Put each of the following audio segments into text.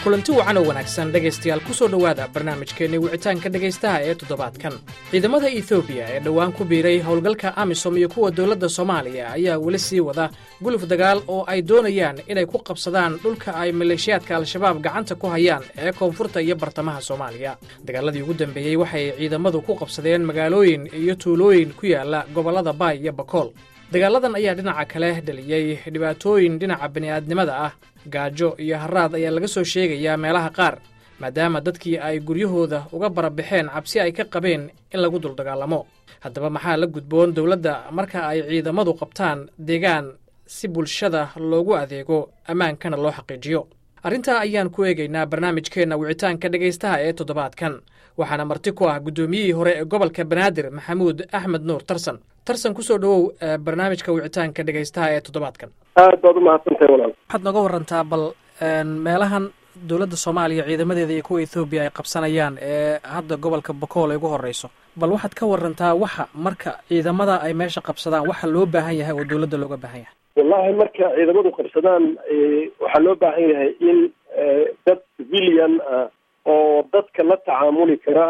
kulanti wacan oo wanaagsan dhegaystayaal ku soo dhowaada barnaamijkeenni wicitaanka dhegaystaha ee toddobaadkan ciidamada etoobiya ee dhowaan ku biiray howlgalka amisom iyo kuwa dowladda soomaaliya ayaa weli sii wada guluf dagaal oo ay doonayaan inay ku qabsadaan dhulka ay maleeshiyaadka al-shabaab gacanta ku hayaan ee koonfurta iyo bartamaha soomaaliya dagaaladii ugu dambeeyey waxay ciidamadu ku qabsadeen magaalooyin iyo tuulooyin ku yaala gobollada baay iyo bakool dagaaladan ayaa dhinaca kale dhaliyey dhibaatooyin dhinaca bini'aadnimada ah gaajo iyo haraad ayaa laga soo sheegayaa meelaha qaar maadaama dadkii ay guryahooda uga barabaxeen cabsi ay ka qabeen in lagu duldagaalamo haddaba maxaa la gudboon dowladda marka ay ciidamadu qabtaan deegaan si bulshada loogu adeego ammaankana loo xaqiijiyo arrintaa ayaan ku eegaynaa barnaamijkeenna wicitaanka dhegaystaha ee toddobaadkan waxaana marti ku ah guddoomiyihii hore ee gobolka banaadir maxamuud axmed nuur tarsan tarsan kusoo dhowow barnaamijka wicitaanka dhegaystaha ee toddobaadkan aad baad umahadsantahay walaal waxaad nooga warantaa bal meelahan dowladda soomaaliya ciidamadeeda iyo kuwa ethoobiya ay qabsanayaan ee hadda gobolka bakool ay ugu horreyso bal waxaad ka warantaa waxa marka ciidamada ay meesha qabsadaan waxa loo baahan yahay oo dowladda looga baahan yahay wallahi marka ciidamadu qabsadaan waxaa loo baahan yahay in dad civilian ah oo dadka la tacaamuli kara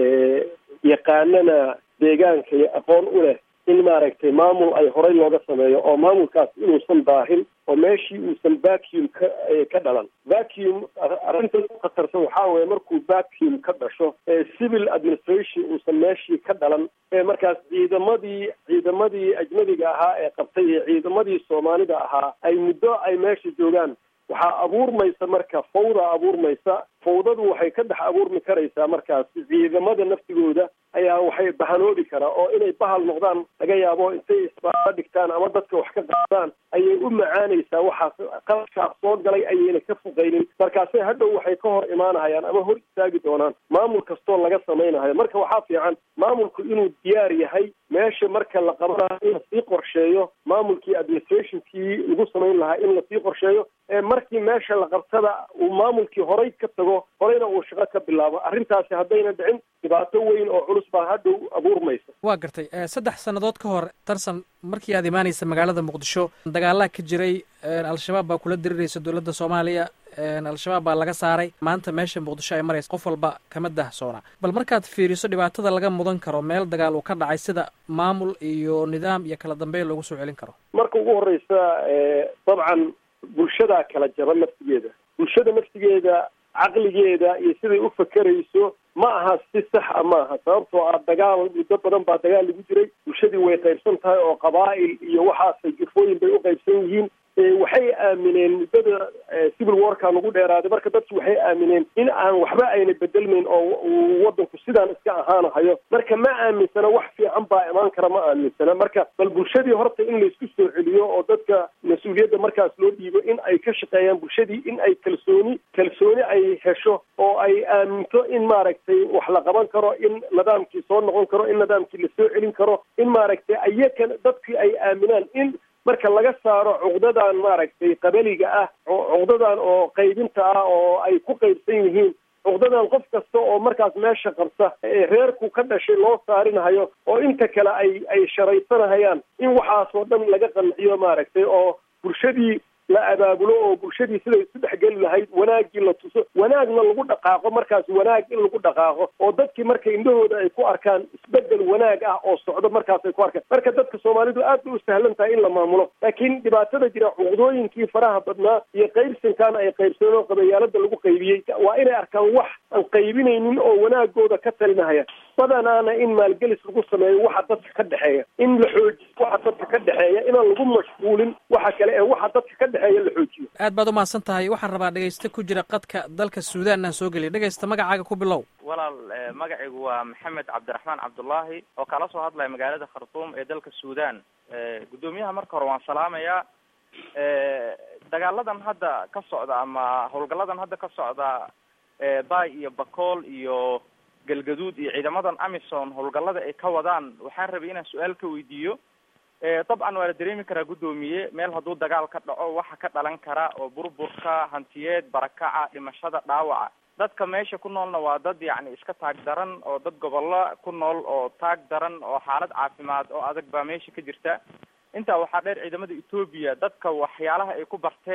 yaqaanana deegaanka iyo aqoon u leh in maaragtay maamul ay horey looga sameeyo oo maamulkaas inuusan daahin oo meeshii uusan vacuum ka ka dhalan vacuum arrinta u khatarsan waxaa weeye markuu vacuum ka dhasho civil administration uusan meeshii ka dhalan markaas ciidamadii ciidamadii ajnabiga ahaa ee qabtay iyo ciidamadii soomaalida ahaa ay muddo ay meesha joogaan waxaa abuurmaysa marka fawda abuurmaysa fawdadu waxay ka dhex abuurmi karaysaa markaas ciidamada naftigooda ayaa waxay bahanoobi karaa oo inay bahal noqdaan laga yaabo intay isbaaba dhigtaan ama dadka wax ka qaadaan ayay u macaanaysaa waxaas qalabkaas soo galay ayayna ka foqaynin markaase hadhow waxay ka hor imaanahayaan ama hor istaagi doonaan maamul kastoo laga samaynayo marka waxaa fiican maamulku inuu diyaar yahay meesha marka la qabanayo in lasii qorsheeyo maamulkii administrationkii lagu samayn lahaa in lasii qorsheeyo markii meesha la qabtada uu maamulkii horay ka tago horeyna uu shaqo ka bilaabo arrintaasi haddayna dhicin dhibaato weyn oo culus baa hadhow abuurmaysa waa gartay saddex sannadood ka hor tarsan markii aad imaanaysa magaalada muqdisho dagaalaa ka jiray al-shabaab baa kula diriraysa dowladda soomaaliya al-shabaab baa laga saaray maanta meesha muqdisho ay maraysa qof walba kama dahsoona bal markaad fiiriso dhibaatada laga mudan karo meel dagaal uu ka dhacay sida maamul iyo nidaam iyo kala dambeyn loogu soo celin karo marka ugu horeysa dabcan bulshadaa kala jaba naftigeeda bulshada naftigeeda caqligeeda iyo siday u fakerayso ma aha si sax a ma aha sababtoo ah dagaal muddo badan baa dagaal lagu jiray bulshadii way qaybsan tahay oo qabaa'il iyo waxaasay jufooyin bay u qaybsan yihiin waxay aamineen muddada civil warka lagu dheeraaday marka dadki waxay aamineen in aan waxba ayna bedelmayn oo wadanku sidaan iska ahaanahayo marka ma aaminsana wax fiican baa imaan kara ma aaminsana marka bal bulshadii horta in laysku soo celiyo oo dadka mas-uuliyadda markaas loo dhiibo in ay ka shaqeeyaan bulshadii in ay kalsooni kalsooni ay hesho oo ay aaminto in maaragtay wax la qaban karo in nidaamkii soo noqon karo in nidaamkii lasoo celin karo in maaragtay ayakan dadkii ay aaminaan in marka laga saaro cuqdadan maaragtay qabaliga ah cuqdadan oo qaybinta ah oo ay ku qaybsan yihiin cuqdadan qof kasta oo markaas meesha qabta ee reerku ka dhashay loo saarinahayo oo inta kale ay ay sharaysanahayaan in waxaasoo dhan laga qanciyo maaragtay oo bulshadii la abaabulo oo bulshadii siday isu dhexgeli lahayd wanaaggii la tuso wanaagna lagu dhaqaaqo markaas wanaag in lagu dhaqaaqo oo dadkii marka indhahooda ay ku arkaan isbedel wanaag ah oo socdo markaas ay ku arkaan marka dadka soomaalidu aad bay u sahlan tahay in la maamulo laakiin dhibaatada jira cuqdooyinkii faraha badnaa iyo qaybsankaan ay qaybsadeen oo qabayaalada lagu qaybiyey waa inay arkaan wax aan qaybinaynin oo wanaagooda ka talinahaya badanaana in maalgelis lagu sameeyo waxa dadka ka dhexeeya in la xoojiyo waxa dadka ka dhexeeya inaan lagu mashquulin waxa kale ee waxa dadka ka dhexeeya la xoojiyo aad baad umahadsan tahay waxaan rabaa dhegayste ku jira qadka dalka suudaan aan soo geliya dhegaysta magacaaga ku bilow walaal magacaygu waa maxamed cabdiraxmaan cabdullaahi oo kala soo hadlaya magaalada khartuum ee dalka suudaan guddoomiyaha marka hore waan salaamayaa dagaaladan hadda ka socda ama howlgalladan hadda ka socda bay iyo bakool iyo galgaduud iyo ciidamadan amison howlgallada ay ka wadaan waxaan rabay inaan su-aal ka weydiiyo dabcan waa la dareemi karaa guddoomiye meel hadduu dagaal ka dhaco waxa ka dhalan kara oo burburka hantiyeed barakaca dhimashada dhaawaca dadka meesha ku noolna waa dad yacni iska taag daran oo dad gobollo ku nool oo taag daran oo xaalad caafimaad oo adag baa meesha ka jirta intaa waxaa dheer ciidamada etoobiya dadka waxyaalaha ay ku barteen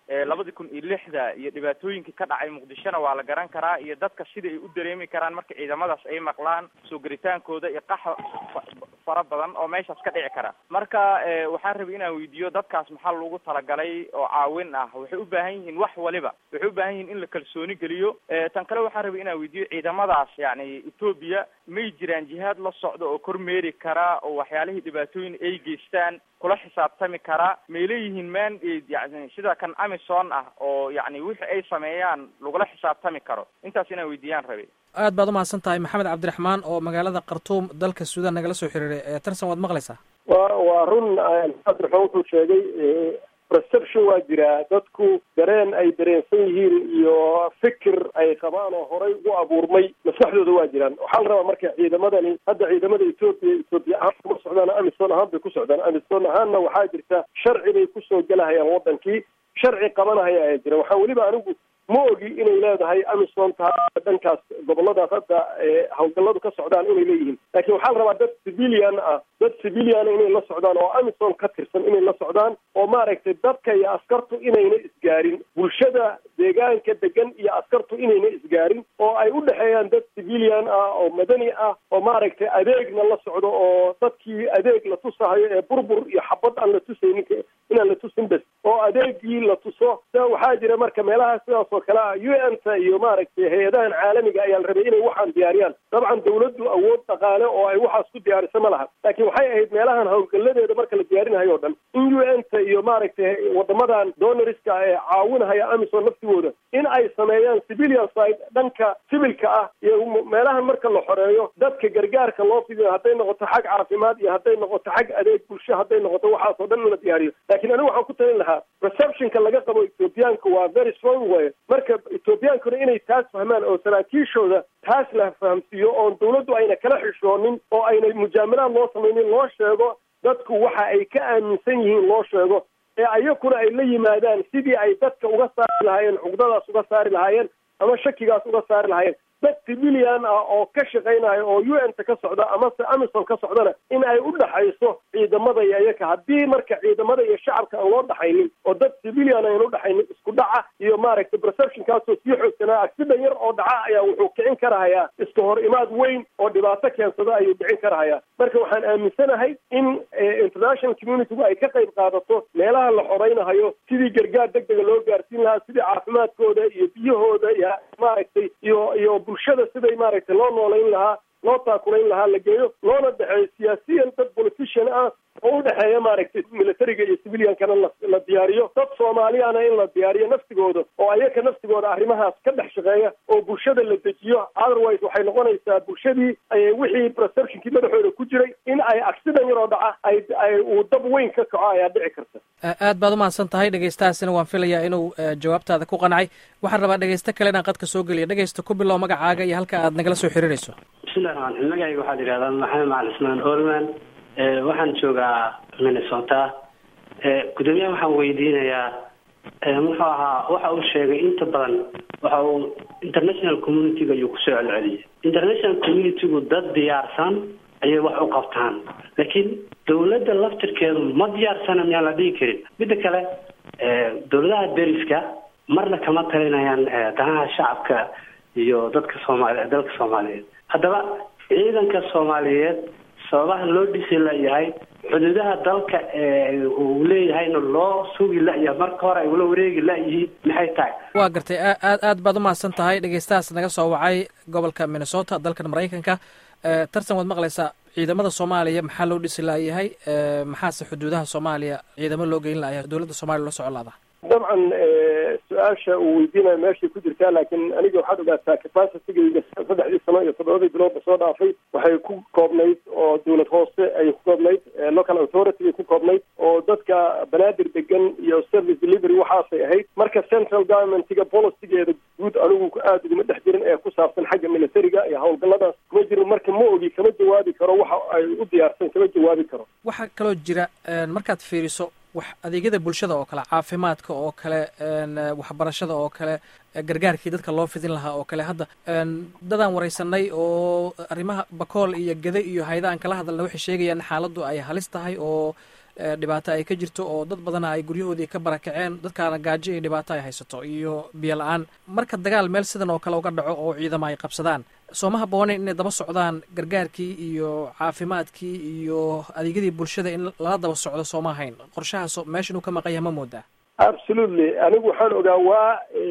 labadii kun iyo lixda iyo dhibaatooyinkii ka dhacay muqdishona waa la garan karaa iyo dadka sida ay u dareemi karaan marka ciidamadaas ay maqlaan soo geritaankooda iyo qax fara badan oo meeshaas ka dhici kara marka waxaan rabay inaan weydiiyo dadkaas maxaa loogu talagalay oo caawin ah waxay u baahan yihiin wax waliba waxay u baahan yihiin in la kalsooni geliyo tan kale waxaan rabay inaan weydiiyo ciidamadaas yani etoobiya may jiraan jihaad la socda oo kormeeri kara oo waxyaalihii dhibaatooyin ay geystaan kula xisaabtami kara may leeyihiin mandate yani sida kan amison ah oo yani wixii ay sameeyaan lagula xisaabtami karo intaas inaan weydiiyaan rabay aad baad umahadsan tahay maxamed cabdiraxmaan oo magaalada khartuum dalka suudaan nagala soo xiriiray tarsan waad maqlaysaa wa waa run cabdiraxmaan wuxuu sheegay perception waa jiraa dadku dareen ay dareensan yihiin iyo fikir ay qabaan oo horay ugu abuurmay maskaxdooda waa jiraan waxaa la rabaa marka ciidamadani hadda ciidamada etoobiya etoobiya ahaan kuma socdaan amison ahaan bay ku socdaan amison ahaanna waxaa jirta sharci bay kusoo gelahayaan wadankii sharci qabanahaya ayaa jira waxaa weliba anigu ma ogi inay leedahay amison taha dhankaas goboladaas hadda hawlgalladu ka socdaan inay leeyihiin laakiin waxaa la rabaa dad civilian ah dad civiliana inay la socdaan oo amison ka tirsan inay la socdaan oo maaragtay dadka iyo askartu inayna isgaarin bulshada deegaanka degan iyo askartu inayna isgaarin oo ay u dhexeeyaan dad civilian ah oo madani ah oo maaragtay adeegna la socdo oo dadkii adeeg la tusahayo ee burbur iyo xabad aan la tusaynin inaan la tusin bes oo adeegii la tuso sa waxaa jira marka meelaha sidaas oo kale ah u n ta iyo maaragtay hay-adahan caalamiga ayaa la rabay inay waxaan diyaariyaan dabcan dawladdu awood dhaqaale oo ay waxaas ku diyaariso ma laha laakiin waxay ahayd meelahan hawlgalladeeda marka la diyaarinayo o dhan in u n ta iyo maaragtay wadamadan donoriska ee caawinahaya amison laftigooda in ay sameeyaan civilian side dhanka sibilka ah iyo meelahan marka la xoreeyo dadka gargaarka loo fidiyo hadday noqoto xag caafimaad iyo hadday noqoto xag adeeg bulsho hadday noqoto waxaas oo dhan in la diyaariyo laakiin anigu waxaan ku talin lahaa receptionka laga qabo ethoobiyaanka waa very strong way marka ethoobiyankuna inay taas fahmaan oo saraakiishooda taas la fahamsiiyo oon dawladdu ayna kala xishoonin oo ayna mujaamalaad loo samaynin loo sheego dadku waxa ay ka aaminsan yihiin loo sheego ee ayakuna ay la yimaadaan sidii ay dadka uga saari lahaayeen cugdadaas uga saari lahaayeen ama shakigaas uga saari lahaayeen dad civilian ah oo ka shaqaynayo oo u n ta ka socda amase amison ka socdana in ay u dhaxayso ciidamada iyo iyaka haddii marka ciidamada iyo shacabka aan loo dhaxaynin oo dad civilian ayn u dhaxaynin isku dhaca iyo maaragtay perceptionkaasoo sii xoogsanaa accident yar oo dhaca ayaa wuxuu kicin karahayaa iska hor imaad weyn oo dhibaato keensada ayuu dhicin karahayaa marka waxaan aaminsanahay in international communitygu ay ka qayb qaadato meelaha la xoreynahayo sidii gargaar deg dega loo gaarsiin lahaa sidii caafimaadkooda iyo biyahooda iyo maaragtay iyo iyo bulshada siday maaragtay loo noolayn lahaa loo taakulayn lahaa la geeyo loona dhexeeyo siyaasiyan dad politician ah oo u dhexeeya maaragtay militariga iyo civiliankana la diyaariyo dad soomaaliyana in la diyaariyo naftigooda oo ayaka naftigooda arrimahaas ka dhex shaqeeya oo bulshada la dejiyo otherwise waxay noqonaysaa bulshadii wixii perceptionkii madaxooda ku jiray in ay accident yaroo dhaca ay ay uu dab weyn ka kaco ayaa dhici karta aad baad umahadsan tahay dhegeystahaasina waan filayaa inuu jawaabtaada ku qancay waxaan rabaa dhegeysto kale inaan qadka soo geliya dhegeysta ku bilow magacaaga iyo halka aad nagala soo xiriirayso bismillahi raxmaan raxiim magacayga waxaad yidhahdaa maxamed macali ismaan olman waxaan joogaa minnesota gudoomiyaha waxaan weydiinayaa muxuu ahaa waxa uu sheegay inta badan waxa uu international communityga ayuu kusoo celceliyay international communitygu dad diyaarsan ayay wax u qabtaan laakiin dawladda laftirkeedu ma diyaarsana miyaan la dhihi karin midda kale dawladaha deriska marna kama talinayaan danaha shacabka iyo dadka soomaali dalka soomaaliyeed haddaba ciidanka soomaaliyeed sababaha loo dhisi layahay xuduudaha dalka uu leeyahayna loo sugi layahay marka hore ay ula wareegi layihiin maxay tahay waa gartay aad aad baad umahadsan tahay dhegeystahaas naga soo wacay gobolka minnesota dalkan maraykanka tartan waad maqlaysaa ciidamada soomaaliya maxaa loo dhisi layahay maxaase xuduudaha soomaaliya ciidamo loo geyn layahay dowladda soomaliya loo socon laada dabcan su-aasha uu weydiinayo meeshay ku jirtaa laakiin aniga waxaad ogaataa capacitygayga saddexdii sano iyo toddobadii biloodba soo dhaafay waxay ku koobnayd oo dawlad hoose ayay ku koobnayd local authority bay ku koobnayd oo dadka banaadir degan iyo service delivery waxaasay ahayd marka central governmentiga policygeeda guud anigu aada uguma dhex jirin ee ku saabsan xagga militariga iyo howlgalladaas kuma jirin marka ma ogi kama jawaabi karo waxa ay u diyaarsan kama jawaabi karo waxaa kaloo jira markaad fiiriso wax adeegyada bulshada oo kale caafimaadka oo kale waxbarashada oo kale gargaarkii dadka loo fidin lahaa oo kale hadda dadaan wareysanay oo arrimaha bakool iyo gede iyo hayda aan kala hadalna waxay sheegayaan xaaladdu ay halis tahay oo dhibaato ay ka jirto oo dad badana ay guryahoodii ka barakaceen dadkaana gaajo iyo dhibaato ay haysato iyo biyo la-aan marka dagaal meel sidan oo kale uga dhaco oo ciidamo ay qabsadaan sooma habbooneyn inay daba socdaan gargaarkii iyo caafimaadkii iyo adeegyadii bulshada in lala daba socdo sooma ahayn qorshahaas meesha inuu ka maqan yahay ma moodaa absolutely anigu waxaan ogaa waa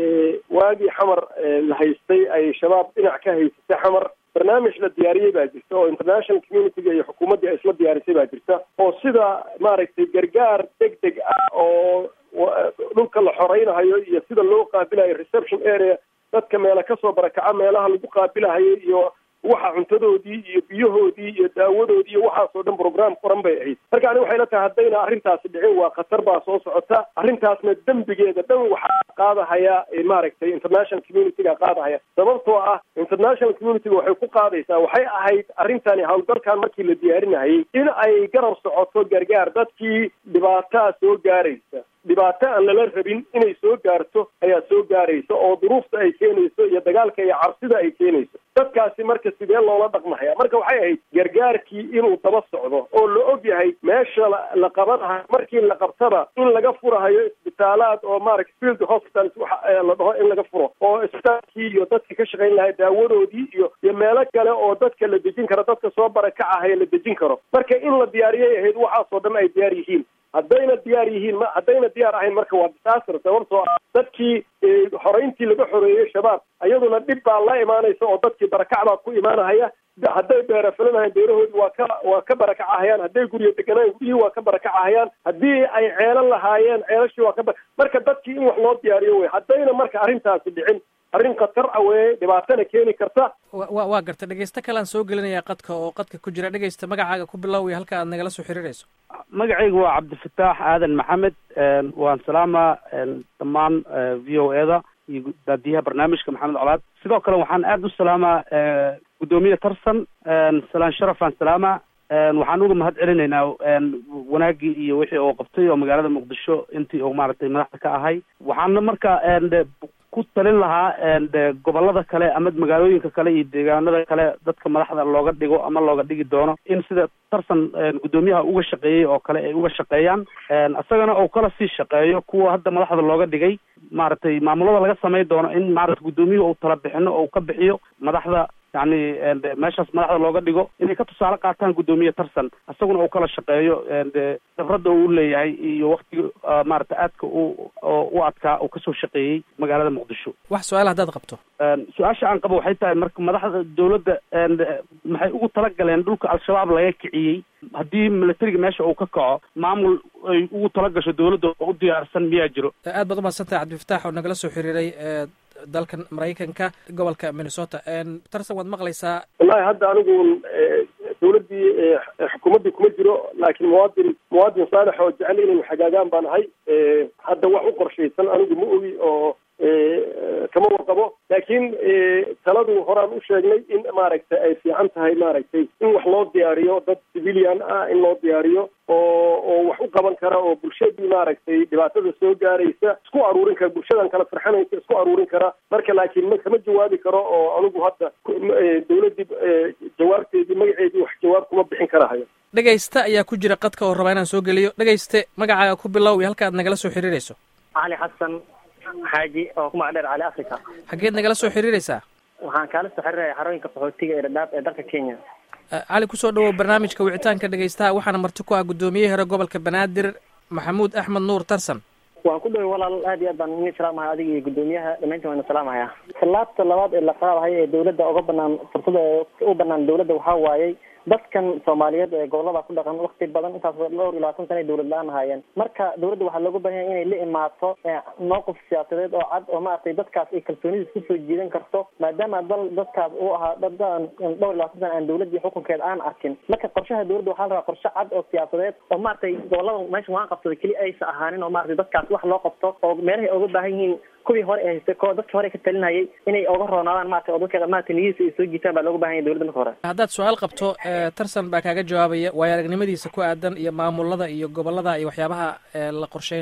waagii xamar la haystay ay shabaab dhinac ka haysatay xamar barnaamij la diyaariyey baa jirta oo international communityga iyo xukuumaddii ay isla diyaarisay baa jirta oo sida maaragtay gargaar deg deg ah oo dhulka la xoreynahayo iyo sida loo qaabilayo reception area dadka meela kasoo barakaca meelaha lagu qaabilahayo iyo waxa cuntadoodii iyo biyahoodii iyo daawadoodii iyo waxaasoo dhan program qoran bay ahayd marka ani waxay la tahay haddayna arrintaasi dhicin waa khatar baa soo socota arrintaasna dembigeeda dhan waxaa qaadahaya maaragtay international communityga qaadahaya sababtoo ah international communityga waxay ku qaadaysaa waxay ahayd arrintani howlgalkan markii la diyaarinahayay in ay garab socoto gargaar dadkii dhibaataa soo gaaraysa dhibaato aan lala rabin inay soo gaarto ayaa soo gaaraysa oo duruufta ay keenayso iyo dagaalka iyo cabsida ay keenayso dadkaasi marka sidee loola dhaqmahaya marka waxay ahayd gargaarkii inuu daba socdo oo la og yahay meesha la qabanahayo markii la qabtaba in laga furahayo isbitaalaad oo maaragta field hospitals waxa la dhaho in laga furo oo isbitaalkii iyo dadka ka shaqayn lahay daawadoodii iyo iyo meelo kale oo dadka la dejin karo dadka soo barakacahaya la dejin karo marka in la diyaariyay ahayd waxaasoo dhan ay diyaar yihiin haddayna diyaar yihiin ma haddayna diyaar ahayn marka waa disaster sababtoo ah dadkii xoreyntii laga xoreeyey shabaab iyaduna dhib baa la imaanaysa oo dadkii barakac baa ku imaanahaya hadday beera filanahayn beerahoodii waa ka waa ka barakacahayaan hadday guryo deganaayen guryihii waa ka barakacahayaan haddii ay ceelo lahaayeen ceelashii waa ka marka dadkii in wax loo diyaariyo wey haddayna marka arrintaasi dhicin arrin khatar ah weye dhibaatana keeni karta wa waa garta dhegeysto kalean soo gelinayaa qadka oo qadka ku jira dhegeysta magacaaga ku bilowaya halka aad nagala soo xiriirayso magacaygu waa cabdifataax aadan maxamed waan salaamaa dhammaan v o e da iyo daadiyaha barnaamijka maxamed colaad sidoo kale waxaan aada u salaamaa guddoomiye tarsan salaan sharafaan salaamaa waxaan uga mahad celinaynaa wanaaggii iyo wixii oo qabtay oo magaalada muqdisho intii uu maaragtay madaxda ka ahay waxaana marka ku talin lahaa gobolada kale ama magaalooyinka kale iyo deegaanada kale dadka madaxda looga dhigo ama looga dhigi doono in sida tarsan guddoomiyaha uga shaqeeyey oo kale ay uga shaqeeyaan isagana uu kala sii shaqeeyo kuwa hadda madaxda looga dhigay maaragtay maamulada laga samay doono in maarata guddoomiyuhu uu tala bixino oo ka bixiyo madaxda yani meeshaas madaxda looga dhigo inay ka tusaale qaataan guddoomiye tarsan isaguna uu kala shaqeeyo khibradda uu leeyahay iyo waktiga maarata aadka u u adkaa uu kasoo shaqeeyey magaalada muqdisho wax su-aal haddaad qabto su-aasha aan qabo waxay tahay marka madaxda dawladda maxay ugu talagaleen dhulka al-shabaab laga kiciyey haddii militariga meesha uu ka kaco maamul ay ugu talagasho dawladda oo u diyaarsan miyaa jiro aad baad umaadsantahay cabdifataax oo nagala soo xiriiray dalkan maraykanka gobolka minnesota tarsan waad maqlaysaa wallahi hadda anigu dawladdii xukuumaddii kuma jiro laakiin muwaadin muwaadin saalex oo jecel inaynu xagaagaan baan ahay hadda wax u qorshaysan anigu ma ogi oo kama warqabo laakiin taladu horaan u sheegnay in maaragtay ay fiican tahay maaragtay in wax loo diyaariyo dad civilian ah in loo diyaariyo oo oo wax u qaban kara oo bulshadii maaragtay dhibaatada soo gaaraysa isku aruurin kara bulshadan kala farxanaysa isku aruurin kara marka laakiin ma kama jawaabi karo oo anigu hadda dawladdii jawaabteedii magaceedii wax jawaab kuma bixin karahayo dhegayste ayaa ku jira qadka oo rabaa inaan soo geliyo dhegayste magacaaga ku bilow iyo halka aad nagala soo xiriirayso cali xasan xaaji oo ku magacdheer cali africa xaggeed nagala soo xiriiraysaa waxaan kaala soo xiriiraya xarooyinka qaxootiga ee dhadhaab ee dalka kenya cali kusoo dhawow barnaamijka wicitaanka dhegaystaha waxaana marti ku ah guddoomiye hore gobolka banaadir maxamuud axmed nuur tarsan waan ku dhaway walaal aad iyo aad baan idin salaamaya adiga iyo guddoomiyaha dhamayntiin waan salaamaya tallaabta labaad ee la qaadahayo ee dawladda uga banaan fursada u banaan dawladda waxaa waayey dadkan soomaaliyeed ee gobolada ku dhaqan wakti badan intaas dhowr iyo labaatan sana ay dawlad la-aan ahaayeen marka dawladda waxaa looga baahan yahay inay la imaato mowqif siyaasadeed oo cad oo maaragtay dadkaas ay kalsoonidiis kusoo jiidan karto maadaama dal dadkaas uu ahaa dadaan dhowr iyo labaatan sana aan dawladdii xukunkeeda aan arkin marka qorshaha dawladda waxaa la rabaa qorshe cad oo siyaasadeed oo maaragtay gobolada meesha waan qabsada keli aysa ahaanin oo maaragtay dadkaas wax loo qabto oo meelahay uga baahan yihiin kuwii hore ee haystay ko dadkii hore ka talinayay inay oga roonaadaan maarata oo dadka maarata niyadiisa ay soo jiitaan baa looga bahan yahay dawladda marka hore haddaad su-aal qabto tarsan baa kaaga jawaabaya waayo aragnimadiisa ku aadan iyo maamulada iyo gobolada iyo waxyaabaha la qorsheynayo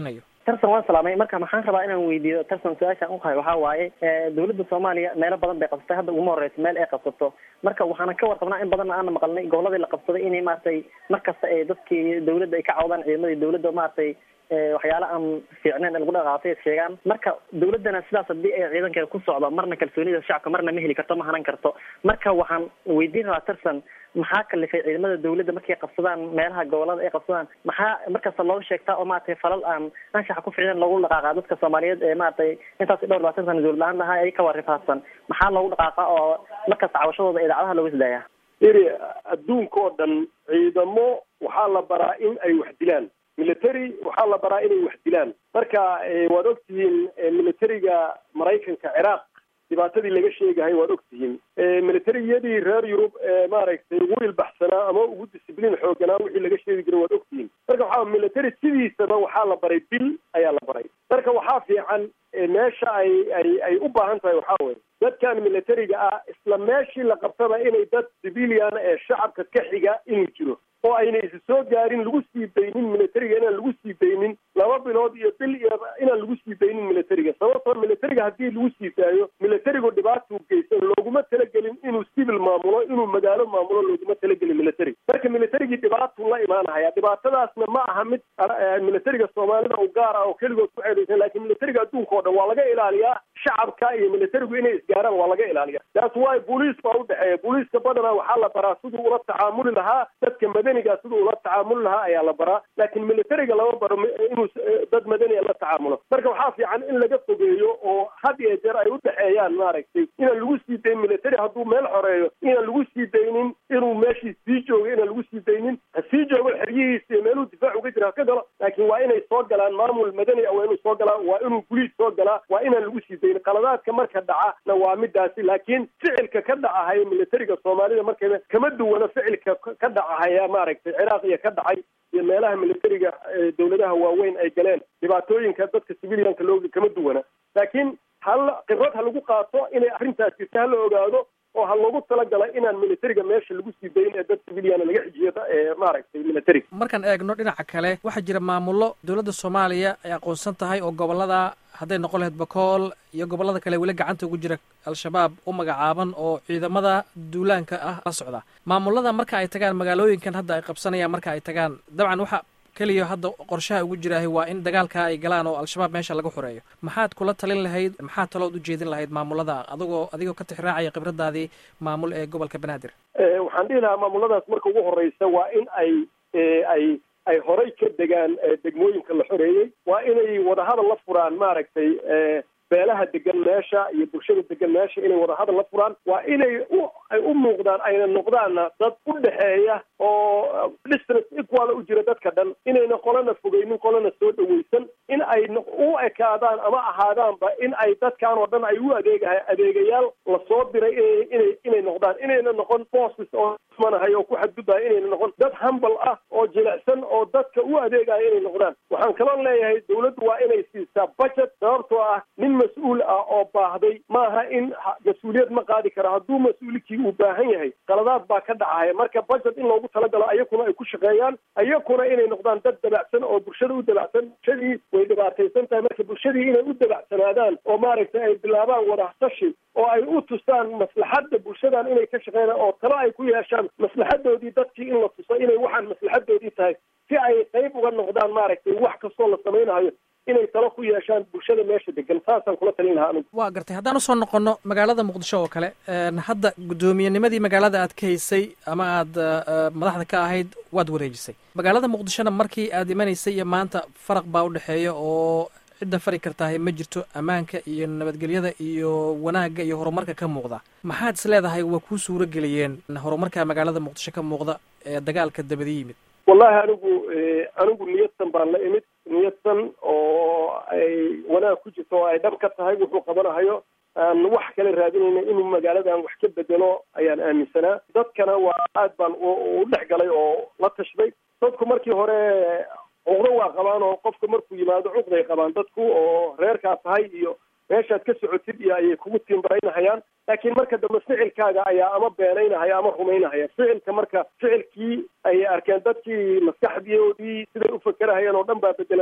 tartan waan salaamay marka maxaan rabaa inaan weydiiyo tartan su-aashaan uhay waxaa waaye dawladda soomaaliya meelo badan bay qabsatay hadda uguma horeyso meel ay qabsato marka waxaana ka warqabnaa in badanna aana maqalnay goboladii la qabsaday inay maaragtay markasta ee dadkii dawladda ay ka cawdaan ciidamadii dawladda maaragtay waxyaala aan fiicneen lagu dhaqaaqay sheegaan marka dawladdana sidaas haddii ay ciidankeeda ku socdo marna kalsoonida shacabka marna ma heli karto ma hanan karto marka waxaan weydiin rabaa tarsan maxaa kalifay ciidamada dawladda markay qabsadaan meelaha gobolada ay qabsadaan maxaa markasta loo sheegtaa oo maaragtay falal aan anshaxa ku ficneen loogu dhaqaaqa dadka soomaaliyeed ee maaragtay intaas dhowr labaatan sana dawlad la-aan lahaa ay ka warifaadsan maxaa loogu dhaqaaqa oo markasta cawashadooda idaacadaha looga sidaaya iri adduunka oo dhan ciidamo waxaa la baraa in ay wax dilaan military waxaa la baraa inay wax dilaan marka waad ogtihiin militariga maraykanka ciraaq dhibaatadii laga sheegahay waad ogtihiin militariyadii reer yurub ee maaragtay ugu ilbaxsanaa ama ugu discibliin xooganaa wixii laga sheegi jiray waad ogtihiin marka waxaa military sidiisaba waxaa la baray bil ayaa la baray marka waxaa fiican meesha ay ay ay u baahan tahay waxaa weye dadkan militariga ah isla meeshii la qabtaba inay dad civilian ee shacabka ka xiga inuu jiro oo ayna isi soo gaarin lagu sii daynin militariga inaan lagu sii daynin laba bilood iyo bil iyo inaan lagu sii daynin militariga sababtoo militariga haddii lagu sii daayo militarigu dhibaatuu geysan looguma talagelin inuu civil maamulo inuu magaalo maamulo looguma talagelin militariga marka militarigii dhibaatuu la imaanahaya dhibaatadaasna ma aha mid militariga soomaalida u gaar ah oo keligood ku ceedaysan laakiin militariga adduunka oo dhan waa laga ilaaliyaa shacabka iyo militarigu inay isgaaraan waa laga ilaaliya taas waay booliis baa udhexeeya booliiska badanaa waxaa la baraa siduu ula tacaamuli lahaa dadka madaniga siduu ula tacaamuli lahaa ayaa la baraa laakiin militariga lama baro inuu dad madaniya la tacaamulo marka waxaa fiican in laga fogeeyo oo had iyo jeer ay udhexeeyaan maaragtay inaan lagu sii dayn military hadduu meel xoreeyo inaan lagu sii daynin inuu meeshii sii joogo inaan lagu sii daynin ha sii joogo xeryihiisa iyo meeluu difaac uga jira ha ka galo laakiin waa inay soo galaan maamul madani ah waa inuu soo galaa waa inuu guliis soo galaa waa inaan lagu sii daynin qaladaadka marka dhacana waa midaasi laakiin ficilka ka dhacahaya militariga soomaalida markayba kama duwana ficilka ka dhacahaya maaragtay ciraaq iyo ka dhacay iyo meelaha militariga dawladaha waaweyn ay galeen dhibaatooyinka dadka civilianka looga kama duwana laakiin hal khibrad ha lagu qaato inay arrintaas jirta hala ogaado oo ha loogu talagala inaan militariga meesha lagu sii dayin ee dad civiliana laga xijiyo maaragtay militariga markaan eegno dhinaca kale waxaa jira maamullo dowladda soomaaliya ay aqoonsan tahay oo gobolada hadday noqon lahayd bakool iyo gobollada kale weli gacanta ugu jira al-shabaab u magacaaban oo ciidamada duulaanka ah la socda maamullada marka ay tagaan magaalooyinkan hadda ay qabsanayaan marka ay tagaan dabcan waxa keliya hadda qorshaha ugu jiraahay waa in dagaalka ay galaan oo al-shabaab meesha laga xoreeyo maxaad kula talin lahayd maxaad talood u jeedin lahayd maamulada adigoo adigoo ka tixraacaya khibradaadii maamul ee gobolka banaadir waxaan dhihi lahaa maamuladaas marka ugu horeysa waa in ay ay ay horay ka degaan degmooyinka la xoreeyey waa inay wadahadal la furaan maaragtay beelaha degan meesha iyo bulshada degan meesha inay wadahadal la furaan waa inay u ay u muuqdaan ayna noqdaanna dad u dhexeeya oo distance equal u jira dadka dhan inayna qolana fogeynin qolana soo dhaweysan in ay u ekaadaan ama ahaadaanba in ay dadkan oo dhan ay u adeegaha adeegayaal lasoo diray inay inay noqdaan inayna noqon bosses oo manahay oo ku xadgudbaya inayna noqon dad hambal ah oo jilicsan oo dadka u adeegaya inay noqdaan waxaan kaloo leeyahay dawladdu waa inay siisaa budget sababtoo ah nin mas-uul ah oo baahday maaha in mas-uuliyad ma qaadi kara hadduu mas-uulkii uu baahan yahay qaladaad baa ka dhacaya marka budget in loogu talagalo ayakuna ay ku shaqeeyaan ayakuna inay noqdaan dad dabacsan oo bulshada u dabacsan bulshadii way dhibaataysan tahay marka bulshadii inay u dabacsanaadaan oo maaragtay ay bilaabaan wadaxtashi oo ay u tusaan maslaxadda bulshadan inay ka shaqeynaan oo talo ay ku yeeshaan maslaxadoodii dadkii in la tuso inay waxaan maslaxadoodii tahay si ay qayb uga noqdaan maaragtay wax kastoo la samaynayo inay talo ku yeeshaan bulshada meesha degan saasaan kula talin lahaa anigu waa gartay haddaan usoo noqono magaalada muqdisho oo kale hadda guddoomiyennimadii magaalada aad ka haysay ama aad madaxda ka ahayd waad wareejisay magaalada muqdishona markii aad imanaysay iyo maanta faraq baa udhexeeya oo cidda fari kartahay ma jirto ammaanka iyo nabadgelyada iyo wanaagga iyo horumarka ka muuqda maxaad is leedahay waa kuu suuro geliyeen horumarka magaalada muqdisho ka muuqda ee dagaalka dabada yimid wallahi anigu anigu niyadsan baan la imid niyadsan oo ay wanaag ku jirto oo ay dhab ka tahay wuxuu qabanahayo aan wax kale raadinayna inuu magaaladan wax ka bedelo ayaan aaminsanaa dadkana waa aad baan u dhex galay oo la tashday dadku markii hore cuqdo waa qabaan oo qofka markuu yimaado cuqday qabaan dadku oo reerkaa tahay iyo meeshaad ka socotid iyo ayay kugu timbaraynahayaan laakiin marka dambe ficilkaaga ayaa ama beenaynahaya ama rumaynahaya ficilka marka ficilkii ayay arkeen dadkii maskaxdoodii siday u fakerahayeen oo dhan baa bedelantay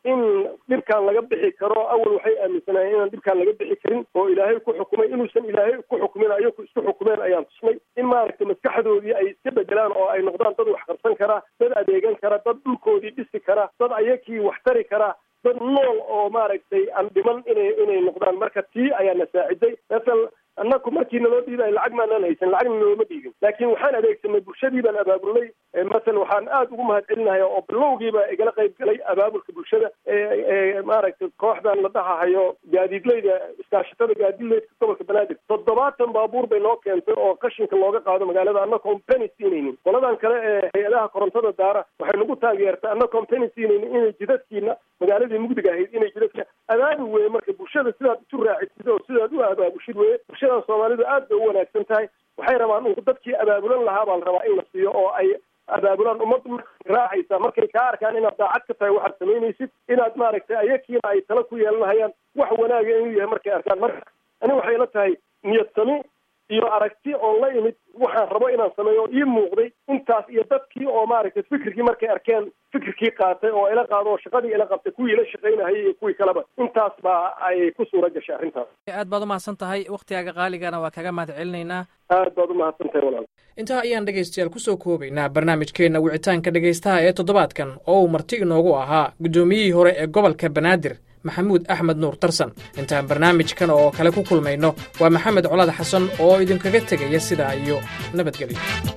in dhibkaan laga bixi karo awal waxay aaminsanaayeen inaan dhibkaan laga bixi karin oo ilaahay ku xukumay inuusan ilaahay ku xukumin ayaku isku xukumeen ayaan tusnay in maaragtay maskaxdoodii ay iska bedelaan oo ay noqdaan dad wax qabsan kara dad adeegan kara dad dhulkoodii dhisi kara dad ayakii wax tari kara dad nool oo maaragtay aan dhiman inay inay noqdaan marka tii ayaana saaciday masal annaku markii naloo dhiibay lacag maanaan haysan lacagna nooma dhiibin laakiin waxaan adeegsanay bulshadii baan abaabulnay masal waxaan aada ugu mahad celinaya oo bilowgiiba igala qayb galay abaabulka bulshada ee maaragtay kooxdan la dhahahayo gaadiidleyda iskaashatada gaadiidleyda gobolka banaadir toddobaatan baabuur bay noo keentay oo qashinka looga qaado magaalada annagoon penny siinaynin qoladan kale ee hay-adaha korontada daara waxay nagu taageertay annagoon penny siinaynin inay jidadkiina magaaladii mugdiga ahayd inay jidadka abaabul weye marka bulshada sidaad isu raacisid oo sidaad u abaabushid weye bulshadan soomaalidu aad bay u wanaagsan tahay waxay rabaan un dadkii abaabulan lahaa baa la rabaa in la siiyo oo ay abaabulaan ummadda markay raacaysa markay kaa arkaan inaad daacad ka tahay waxaad samaynaysid inaad maaragtay ayakiina ay tala ku yeelanahayaan wax wanaaga inuu yahay markay arkaan marka ani waxay la tahay niyad sami iyo aragti oo la imid waxaan rabo inaan sameeyo oo ii muuqday intaas iyo dadkii oo maaragtay fikirkii markay arkeen fikirkii qaatay oo ila qaado oo shaqadii ila qabtay kuwii ila shaqaynahayay iyo kuwii kaleba intaas baa ay ku suura gashay arrintaas aad baad umahadsan tahay wakhtigaaga qaaligana waa kaga mahad celinaynaa aad baad umahadsan tahay walaal intaa ayaan dhegaystayaal kusoo koobaynaa barnaamijkeenna wicitaanka dhegaystaha ee toddobaadkan oo uu marti inoogu ahaa guddoomiyihii hore ee gobolka banaadir maxamuud axmed nuur tarsan intaan barnaamijkan oo kale ku kulmayno waa maxamed colaad xasan oo idinkaga tegaya sidaa iyo nabadgelyo